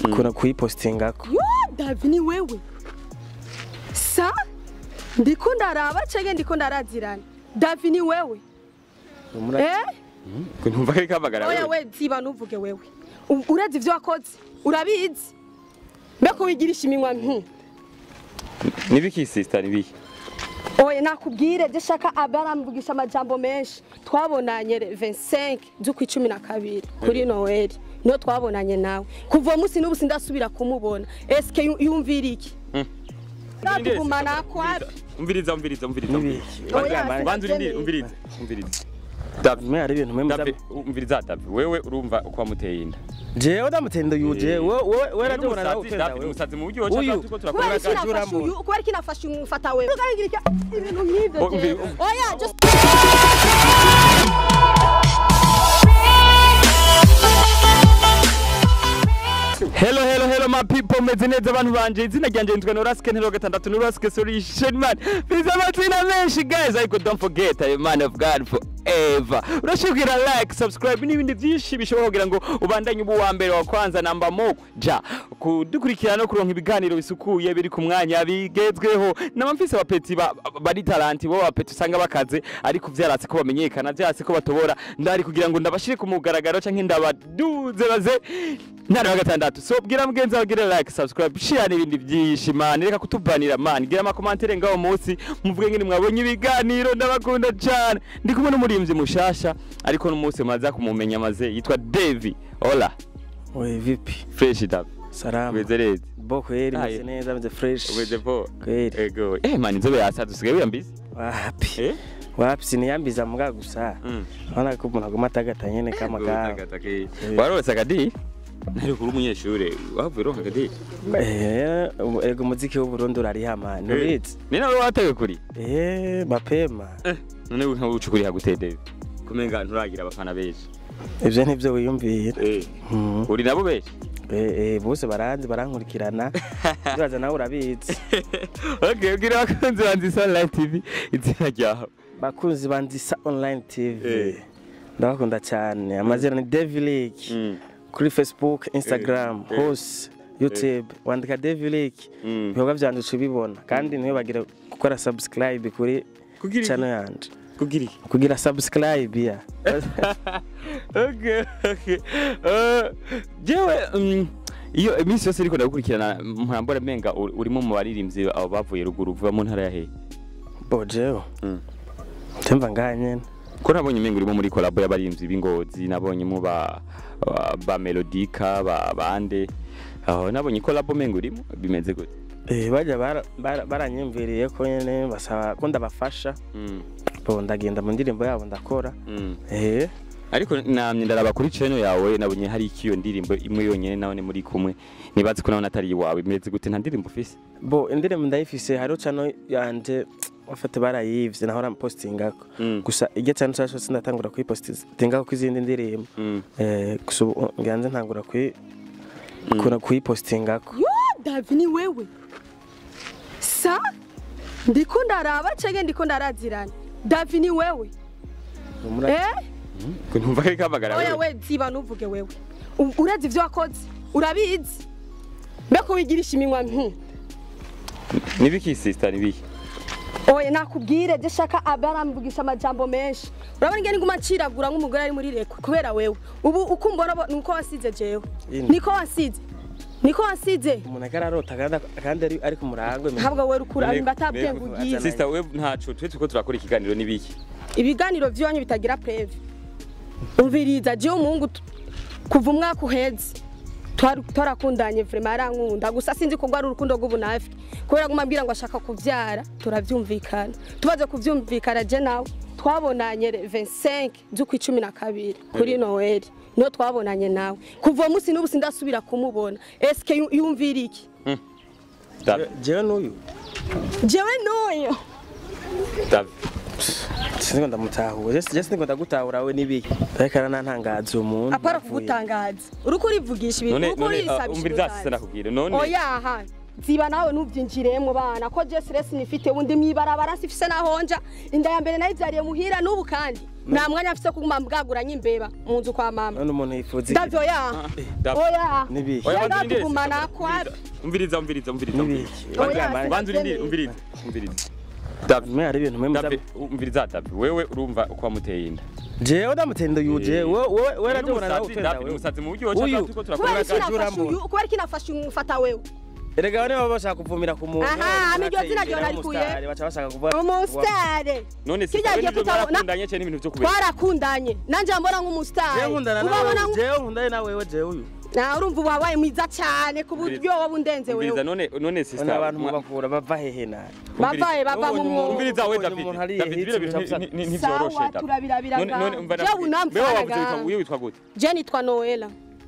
kuna kuyipostingako yo davi ni wewe sa ndiko ndaraba cege ndiko ndarazirana davi ni wewe Umura- eh ntumva ko ari kamagara oya wewe we ziba nuvuge wewe U- urazi ivyo wakoze urabizi mbeko wigirisha iminwa nti nibiki sister nibiki oya nakubwire je shaka abaramvugisha amajambo menshi twabonanye re 25 z'ukwa icumi na kabiri kuri noeli niho twabonanye nawe kuva uwo munsi n'ubu sindasubira kumubona eske yu- yumvira iki natugumana kwapi umviriza umviriza umviriza Nibiki? Oya, banza sinabyemeye. urindire umviriza umviriza Davi mwe hari ibintu mwe muza Davi umviriza Davi wewe urumva uko wamuteye inda jewe ndamutenda uyu jewe wowe wowe Wewe radobona nawe n'umusazi, utenda Davi wewe umusazi mu buryo Uyu. cyangwa tuko turakora kubera iki Uragaje nafashe urambura. uyu kubera iki nafashe umufata wewe ukagira iki ibintu nk'ibyo Oh, jewe umvi- oya just Hello hello hello my people meze neza abantu banje izina ryanje nitwa Noraske ntero gatandatu Noraske solution man biza amazina menshi guys ariko don't forget I am man of God forever urashobora like subscribe n'ibindi byinshi bishobora kugira ngo ubandanye ubu wa mbere wa kwanza namba mo ja kudukurikirana no kuronka ibiganiro bisukuye biri ku mwanya bigezweho n'abamfise abapeti ba- bari talanti bo bapeti usanga bakaze ariko vyaratse ko bamenyekana vyaratse ko batobora ndari kugira ngo ndabashire ku mugaragaro canke ndabaduze baze ntara wa gatandatu so bwira mugenzi wawe gire like subscribe share n'ibindi byinshi man reka kutubanira man gira amakomantere ngaho munsi muvuge ngene mwabonye ibiganiro ndabakunda cyane ndi kumwe n'umurimvyi mushasha ariko n'umunsi maza kumumenya maze yitwa Davy hola oye vipi fresh dab salama weze rezi bo kweli Aye. meze neza meze fresh weze po kweli ego eh man inzobe yasaza usigaye wiyambiza wapi eh wapi siniyambiza muga gusa mm urabona ko umuntu aguma atagata nyene kamagara warose akadi nari kuri umunyeshure wavuye uronka akadi Eh, ego umuziki w'uburundi urarihama ntubizi ni nawe watewe kuri eh mapema none nka ucukuri haguteye Davy kumenga nturagira abafana benshi ivyo nivyo wiyumvira eh Mhm. uri nabo benshi Eh, eh, bose baranzi barankurikirana uraza nawe urabizi okay ubwira abakunzi banzi Sunlight TV izina ryawe bakunzi banzisa online tv Eh. ndabakunda cyane amazina ni devilik Mm. kuri facebook instagram Eh. hose youtube wandika devilik Mm. ibikorwa byanje uca ubibona kandi ntiwibagire gukora subscribe kuri Kugira iki? channel yanje kugira iki kugira subscribe ya okay okay Eh, jewe mm, iyo iminsi yose ariko ndagukurikirana mpambora menga uri- urimo mu baririmbyi abo bavuye ruguru uvuga mu ntara ya hehe bojeho Mm. temva ngaha nyene ko nabonye menga urimo muri kolabo y'abaririmbyi b'ingozi nabonyemo ba ba- ba melodika ba bande aho nabonye kolabo menga urimo bimeze gute Eh, bajya bara- bara- baranyumviriye ko nyene basaba ko ndabafasha Mm, bo ndagenda mu ndirimbo yabo ndakora mm. eh ariko namye ndaraba kuri channel yawe nabonye hari ikiyo ndirimbo imwe yonyene nawe muri kumwe nibazi ko nawe atari iwawe bimeze gute nta ndirimbo ufise bo indirimbo ndayifise hariho channel yanje bafate barayivye nahora postingako Mm. gusa iryo channel cyose sindatangura kuyipostingako kw'izindi ndirimbo Mm. eh gusa ubu nganze ntangura kuyi kuna kuyipostingako yo davi ni wewe sa ndiko ndaraba cege ndiko ndarazirana davi ni wewe Umura- eh ntumva ko ari kamagara oya wewe we ziba nuvuge wewe U- urazi ivyo wakoze urabizi mbeko wigirisha iminwa nti nibiki sister nibiki oya nakubwire je shaka abaramvugisha amajambo menshi urabona ingene nguma nciragura nk'umugore ari muri reko kubera wewe ubu uko umbona bo- nuko wasize jewe Ine. niko wasize niko wasize umuntu akararota kandi kandi ari ari ku murango ntabwo we rukura Nego- imba atabwiye nego- ngo ugiye azana- sister we ntaco twe tuko turakora ikiganiro nibiki ibiganiro vy'iwanyu bitagira preve umviriza jewe umuhungu tu- kuva umwaka uheze twari- twarakundanye vrema yarankunda gusa sinzi ko rwari urukundo rw'ubunafiki kubera guma ambwira ngo ashaka kuvyara turavyumvikana tumaze kuvyumvikana je nawe twabonanye re 25 z'ukwa icumi na kabiri kuri noeli niho twabonanye nawe kuva uwo munsi n'ubu sindasubira kumubona eske yu- yumvira iki Davi jewe n'uyu jewe n'uyu Davi sinzi ndamutahuye je sinzi ndagutahura we nibiki ariko aranantangaza umuntu apara avuye. kugutangaza uriko urivugisha ibintu none uriko none urisabisha umviriza urutanzi. sasa nakubwira none oya aha ziba nawe ntubyinjiremo bana ko je stress nifite ubundi mwibarabara sifise nahonja inda ya mbere nayivyariye muhira n'ubu kandi nta mwanya mfise kuguma mbwaguranye imbeba mu nzu kwa mama none umuntu yifuza iki? ndavyo ya Davi. oya Nibihe? Oya, Yenda banza urindire, tugumana umviriza, kwabi. umviriza umviriza umviriza Nibihe? umviriza Oya, Banza- banza urindire umviriza umviriza Davi mwe hari ibintu mwe muza Davi umviriza Davi wewe urumva uko wamuteye inda jewe ndamutenda uyu je Eh. wowe wowe Rero radubona nawe umusazi, utenda Davi ni wewe umusazi mu buryo woca Uyu. turiko turakora kubera iki Urakaje nafashe urambona. uyu kubera iki nafashe umufata wewe erega bane baba bashaka kuvumira ku muntu Aha, umuntu niryo ateye zina imbere ryo narikuye. w'umusitari, baca bashaka kuvuga umusitare none si Kirya wowe gihe nivyo tutabona- mwarakundanye cyane n'ibintu byo kubera twarakundanye nanje mbona nk'umusitari jewe nkundana ubabona nawe nk- jewe nkundane na wewe jewe uyu na urumva ubu wabaye mwiza cyane ku buryo wowe undenze umviriza wewe none none None sister abantu mwa- mubakura bava hehe nabi bavaye bava mu Ubonye mwobo umviriza we Ubonye David umuntu hariya David hitse bino bintu bica ni- ni- ntivyoroshe Sawa, David turabirabira none none ngaho. umva Jewe David unamfana wewe wavuze ngaho. witwa- wewe witwa gute je nitwa noela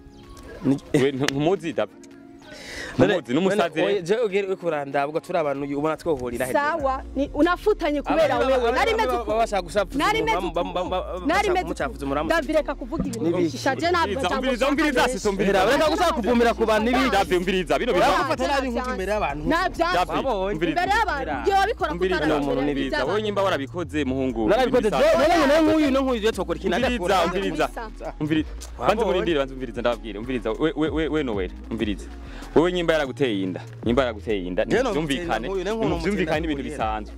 we ntumuzi David ntumuzi n'umusazi rero. jewe ugere uri kurandabwa turi abantu uyu ubona twohurira hehe sawa ni unafutanye kubera wewe nari meze uku- bashaka gusafuza nari meze umurambo, bam- bam- bam- uku- nari bashaka meze kumucafuza uku- umurambo. David reka kuvuga ibintu Nibiki? bishisha je ntabwo Umviriza, cyangwa umviriza, ushaka umviriza, menshi. sisi, umviriza. Hera, ureka gushaka kuvumira ku bantu n'ibindi David umviriza bino bintu Urabona gufata nabi nk'uko imbere y'abantu nabyanze David, Wabonye? umviriza. imbere y'abantu Hera. ibyo wabikora umviriza Ni umuntu kutara n'ibindi. umviriza wowe nyimba warabikoze muhungu narabikoze ibintu bisanzwe. jewe none nk'uyu no nk'uyu je twokora ikintu umviriza adakora umviriza Umviriza. umviriza Wabonye? banza umurindire banza umviriza ndababwire umviriza we we we we nowera umviriza wowe nyimba yaraguteye inda nyimba yaraguteye inda Je no byumvikane mutenda nk'uyu, ne nk'uno byumvikane mutenda n'ibintu nk'uyu. bisanzwe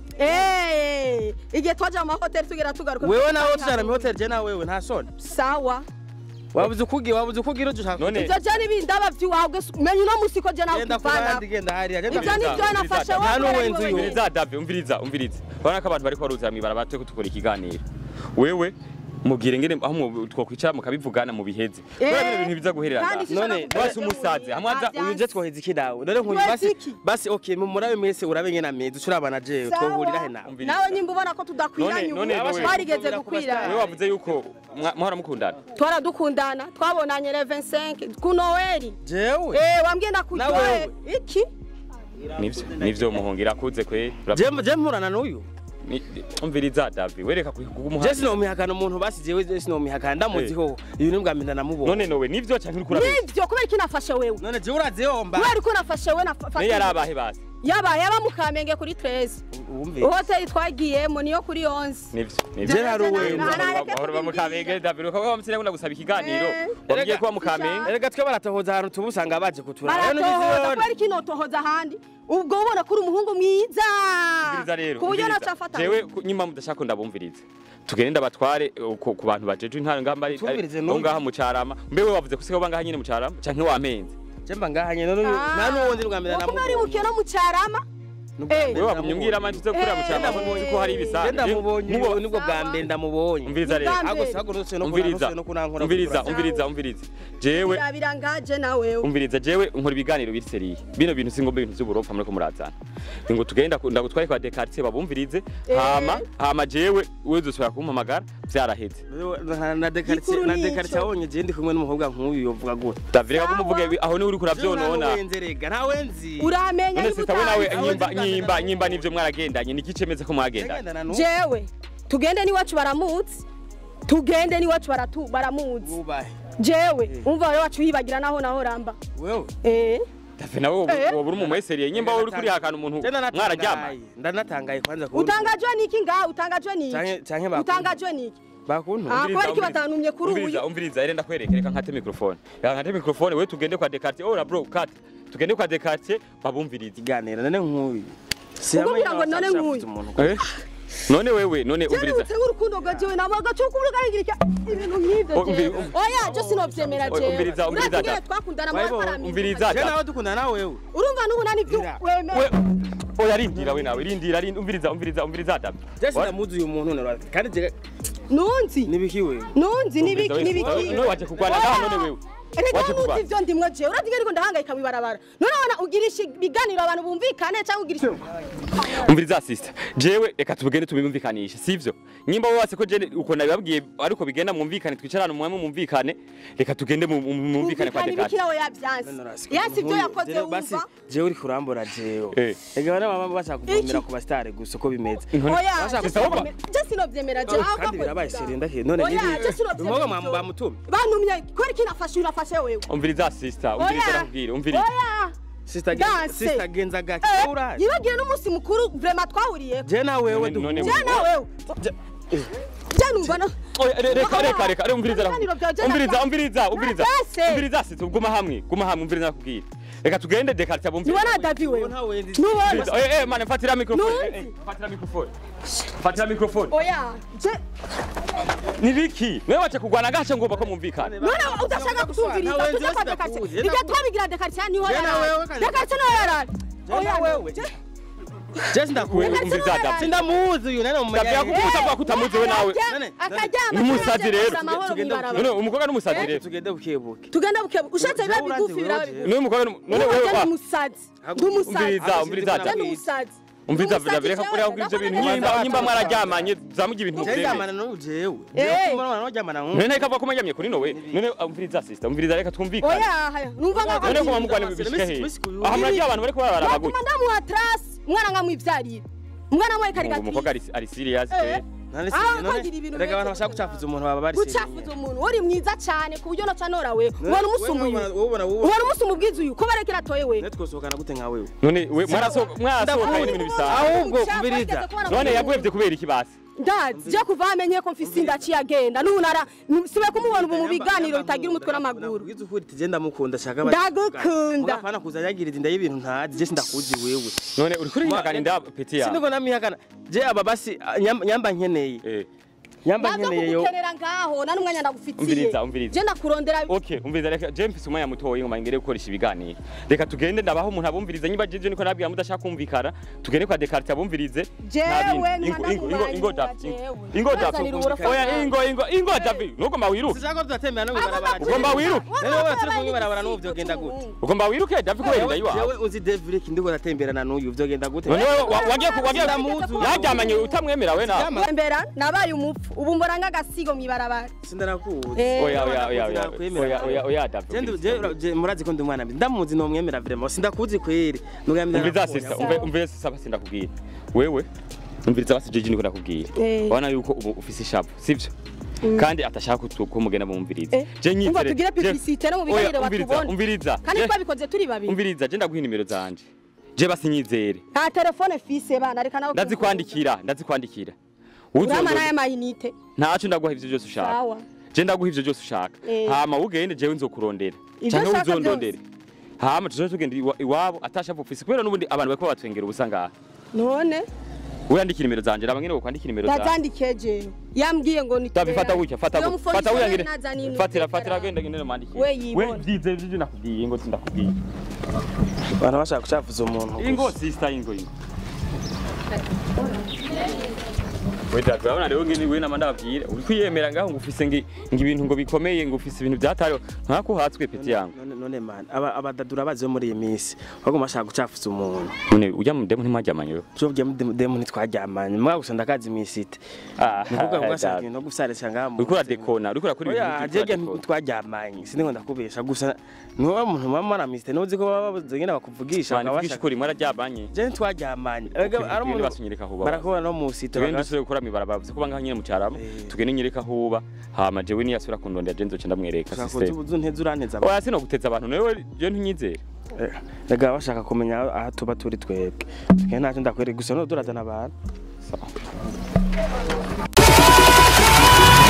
Eh, igihe twaje mu mahoteli tugera tugaruka wewe nawe tujana mu hotel je na wewe nta soni sawa wabuze ukugira wabuze ukugira uje ushaka None- ivyo je n'ibindaba vy'iwawe menya uno musi ko je nawe genda kuvana kurandi genda hariya genda ivyo Umviriza, nivyo nafashe umviriza. wowe Nta kubera n'uwenzi ari uyu. wowe umviriza David umviriza umviriza urabona ko abantu bariko baruzira mwibara twe tukora ikiganiro wewe mubwire ngene aho mu- twokwicara mukabivugana mu biheze kubera bino bintu biza guherera kandi ngaha. sinshaka None, kuvuga basi umusazi, hamwe aza- Ntabyanze. uyu je twoheza iki nawe none nk'uyu Twese basi iki? basi okay mu murabe mwese urabe ngena mezi ucurabana je Sawa. twohurira he nawe Umviriza. nawe nyimba ubona ko tudakwiranye None- ubu none wewe- twarigeze wewe gukwirana wavuze yuko mwa- mwahora mukundana twaradukundana twabonanye le 25 ku noeli jewe eh wambwiye Na ndakuryohe wewe. iki nivyo nivyo muhungira akuze kwe je je mpurana n'uyu Ni- umviriza David wereka je kugumuha sinomihakana umuntu basi jewe je sinomihakana ndamuziho ibi ni bwa mbere namubonye none nowe nivyo canke uriko urabeshya nivyo kubera iki nafashe wewe none je urazi yomba kubera ko nafashe wewe nafashe niyo yari abahe basi yaba yaba mu kamenge kuri 13 wumve hoteli twagiyemo niyo kuri 11 nivyo Je nari uwe. bahora bamukamenge David uko bamusire ngo ndagusaba ikiganiro Eh. wabwiye ko bamukamenge erega twe baratohoza ahantu tuba usanga baje kuturaba rero baratohoza nivyo kubera iki notohoza ahandi ubwo ubona ko uri umuhungu mwiza umviriza rero ku buryo umviriza. nacafata jewe ku- nyima mudashaka ko ndabumviriza tugende ndabatware uh, ku ku bantu bajeje intara ngamba ari Tumvirize aho n'uyu. ngaha mu carama mbewe wavuze ko siho bangaha nyine mu carama canke wampenze je mba ngahanye none uyu nta n'uwundi ni bwa mbere kuko mwari namubonye bukiye no mu cyarama Eh. wewe wagumye umbwira amanje uze kurira mu carama Eh. ko uzi ko hari je ibisanzwe ndamubonye Mubo- uyu nibwo bwa mbere ndamubonye umviriza rero Ubwa mbere. Agose hagurutse no umviriza kunanura no kunankora umviriza umviriza umviriza jewe birabira ngaje nawe umviriza jewe nkora ibiganiro biri seriye bino bintu singomba ibintu vy'uburofa muriko murazana ngo tugenda ndagutware kwa Descartes babumvirize Eh. hama hama jewe wezosubira kumpamagara vyaraheze na dekarite Gikuru na nico. dekarite abonye je ndi kumwe n'umukobwa nk'uyu yovuga gute Davire Sawa. kumuvuga ibi- aho ni uri kuravyonona wenze rega nta wenzi uramenya none niba sita we nawe utazi. nyimba Aho nyimba nzi nyimba nivyo mwaragendanye niki cemeza ko mwagendanye Yagendana n'uwo. jewe tugende n'iwacu baramutse tugende n'iwacu baratu baramutse wubahe jewe umva wari wacu yibagira naho naho ramba wewe eh Davire nawe woba- Eh. woba uri umumweseriye nyimba wowe uri kurihakana umuntu Je ndanatangaye. mwararyama ndanatangaye kwanza kubona utangajwe niki ngaha utangajwe niki Canke- canke bakunda. utangajwe niki bakuntu Ah, kubera iki batantumye kuri umviriza uyu umviriza rero ndakwereka reka nkate mikrofone reka nkate mikrofone we tugende kwa Descartes oh bro cut tugende kwa Descartes babumvirize iganira none nk'uyu Ukubwira ngo none nk'uyu. Eh? none wewe none umviriza Jarutse nk'urukundo rwa jewe nabo agacuku urugarigirika ibintu nk'ivyo Oh, umvi- jewe um- oya je sinovyemera Oh, jewe umviriza, umviriza, Urazi ingene da. twakundana Bible, mwakorana umviriza. je nawe dukundana na wewe urumva n'ubu nani vyo Gira. wemera we oya rindira we nawe rindira rindira umviriza umviriza umviriza Davire je sinamuzi uyu muntu none kandi je nunzi nibiki wewe nunzi nibiki Umviriza, nibiki we- none waje kurwana Oya. ngaha none wewe Erega Waje nunzi kurwana. ivyo ndimwe jewe urazi ingene ndahangayika mwibarabara none wana ugirisha ibiganiro abantu bumvikane cyangwa ugirisha umviriza sister jewe reka tubigende tubimvikanisha sivyo nyimba wowe wase ko je uko nabibabwiye ariko bigenda mwumvikane twicarane mwamwe mwumvikane reka tugende mu- mu- mwumvikane kwa bumvikane Descartes ibikira we yavyanse yasi ivyo yakoze basi wumva jewe uri kurambura jewe Eh. ega bana baba bashaka kuvumira Iki? ku basitari gusa uko bimeze oya Bashaka je gusaba- sinovyemera- je sinovyemera jewe ahubwo kandi birabaye akoze seri ndahe none Oya, nibi je sinovyemera umukobwa ivyo. mwamu bamutumye bantumye kubera iki nafashe urafashe wewe umviriza sister umviriza Oya. nakubwira umviriza oya sister gen- Danse. sister genza gake Eh, uraje yibagiwe n'umunsi mukuru vrema twahuriye je na wewe None- none duhuye. je nawe je numva no Oya, re- reka reka reka reka umviriza Ibiganiro byawe je umviriza nakwa- umviriza umviriza Nagase. umviriza sisi guma hamwe guma hamwe umviriza nakubwira reka tugende dekarita niwe bumviriza na davi wewe Nta wendi. nubona Umviriza, eh eh mane fatira mikrofone Nuzi. eh, eh, fatira mikrofone fatira mikrofone oya je ni biki mwe wacha kugwana gacha ngomba ko mwumvikana none udashaka kutumviriza Nta wenzi tujya kwa wese dekarite ndakuzi. ibyo twabigira dekarite niho Je na wewe yarara kandi- dekarite niho yarara Je na wewe. Je sindakuwe. Wewe umviriza Davi. Sindamuzi uyu nane Davi mumenya. yakuvuga utavuga ko utamuzi we nawe None- akaryama Ni umusazi rero. amahoro Tugende- mw'ibarabara. none umukobwa n'umusazi rero Tugende bukebuke. tugende bukebu ushatse biba Jewe bigufi urazi biraba wewe, bigufi none umukobwa n'umu- none Nubwo wewe je ndi wa umusazi ndi umusazi umviriza umviriza Agushyira je ndi Davi umusazi umviriza Ndi umusazi Davi reka jewe, kureba kuri ibyo bintu ndabona nyimba neza. nyimba mwararyamanye zamugira ibintu Je mubyemeye ryamana n'ubu jewe. Eh. Jewe kumara n'uryamana n'ubu. none kavuga ko mwanyamye kuri nowe none umviriza sister umviriza reka twumvikane oya haya numva nka none ko Mama- bamugwana Mama- bishike he Misi- Misi- aha muragiye abantu bariko barabara batuma gutya ndamuha trasi umwana nkamwivyarira umwana wawe ngo umukobwa karigatiye ari ari serious Eh. pe None Ah, si- none- kwagira ibintu Rega abantu bimeze bashaka gucafuza umuntu baba bari gucafuza umuntu uri mwiza cyane ku buryo noca nora wewe ubona umusumba uyu ubona wowe ubona umusumba ubwiza uyu ko barekera atoye wewe ne twosohokana gute nka wewe none we mwarasohoka mwarasohoka ibintu bisanzwe Ahubwo umviriza. none yaguhevye kubera iki basi ndazi je kuva amenye ko mfise inda aciye agenda nunara sibe kumubona ubu mu biganiro bitagira umutwe n'amaguru Ubwiza ukuri ati je ndamukunda shaka Ndagukunda. Mugapana kuza yagirira inda y'ibintu ntazi je sindakuzi wewe none uri kuri nyagana inda peti yawe Sindiko namihakana je aba basi ah, nyam- nyamba nkeneye eh nyamba navyo nkeneye yo kugukenera ngaho nta n'umwanya ndagufitiye Umviriza, umviriza. je ndakurondera Okay, umviriza reka je mfise umwanya mutoyi ngo mangere gukoresha ibiganiro. Reka tugende ndabaho umuntu abumviriza nyiba jeje niko nabwira mudashaka kumvikana. Tugende kwa Descartes abumvirize. Jewe, Nta bindi. numa Ingo- ingo- ingo- ingo ndamumanyura, Davi. jewe. Ingo Davi. Bazanira uburofa Oya bwawe. ingo ingo ingo Davi. Nugomba wiruke. Sishaka tudatembera no Aba mwibarabara batu- Ugomba wiruke. Rero wewe turi kumwibarabara n'ubu vyogenda gute Ugomba wiruke Davi kubera inda Jewe yiwawe. uzi Devrick ndiko ndatemberana n'uyu vyogenda gute None wewe wa- wagiye ku- wagiye Ndamuzi. yaryamanye utamwemera we nawe. Yama- mbera nabaye umupfu ubu mbora nk'agasigo mw'ibarabara Sindanakuzi Eh. Oya oya oya oya. Nakwemera. Oya oya oya Davi. Je ndu- je- je- murazi ko ndi umwana mbi ndamuzi nomwemera vraiment sindakuzi kweri nugamira Umviriza sister, umve umve sasa basi ndakubwira. Wewe umviriza basi jeje niko ndakubwira. Eh. Wana yuko ubu ufise ishavu, sivyo? kandi atashaka kutu- ko mugenda mumviriza Eh, je umva nyizere tugire publicité no mu biganiro Oya, umviriza, batubona. umviriza kandi Je- twabikoze turi babiri umviriza je ndaguha inimero zanje je basi nyizere nta telefone fise bana reka nawe ndazikwandikira ndazikwandikira urama Uzondondera. n'aya mayinite ntaco ndaguha ivyo byose ushaka sawa je ndaguha ivyo byose ushaka Eh. hama ugende jewe nzokurondera Ivyo canke ushaka uzondondere hama tuzoje tugenda iwa- iwabo atashavu ufise kubera n'ubundi abantu bariko batwengera ubusa ngaha none uyandikira nimero zanje raba ngene wokwandikira nimero zanje ndazandikiye jewe yambwiye ngo ni Davi fata gutya fata Iyo gutya mufoni fata ishobora wiyangire naza nini fatira utekera. fatira genda genda mandikire We yibona. vyize vyo nakubwiye ngo sindakubwiye abantu bashaka gucafuza umuntu ingo sister ingo ingo Weda urabona rero ngene we nama ndababwira uri kwiyemera ngaho ngo ufise ngi ngi ibintu ngo bikomeye ngo ufise ibintu byatariho nkako hatswe peti yangu none none man aba abadadura bazi bo muri iyi minsi bagomba bashaka gucafuza umuntu none ujya mu demu ntimwajyamanye wewe tubye mu demu ntitwaryamanye mwa gusa ndakazi imisite ah nikuvuga ngo ashaka ibintu no gusarisha ngaha mu uriko uradekona uriko urakora oya ibintu jege by'uradekona. ntitwaryamanye sindi ngo ndakubesha gusa niwe muntu muba mwana misite nuzi ko baba babuze nyine bakuvugisha Bana bakaba vugisha bashaka ukuri mwararyamanye je ntitwaryamanye Okay, Erega ari tugende umuntu basunyereka aho baba. barakubona no mu site tugende bakaba- dusubire gukora mibarabara vuze kuba ngaho nyine mu cyarama Eh. tugende nyereka aho uba hama jewe niyasubira kundondera je nzoca ndamwereka ushaka system kuzu nteze uranteza oya sino guteza abantu nawe je ntunyizere rega bashaka kumenya aho tuba turi twebwe tugende ntacyo ndakwereka gusa no turazana abantu Sawa.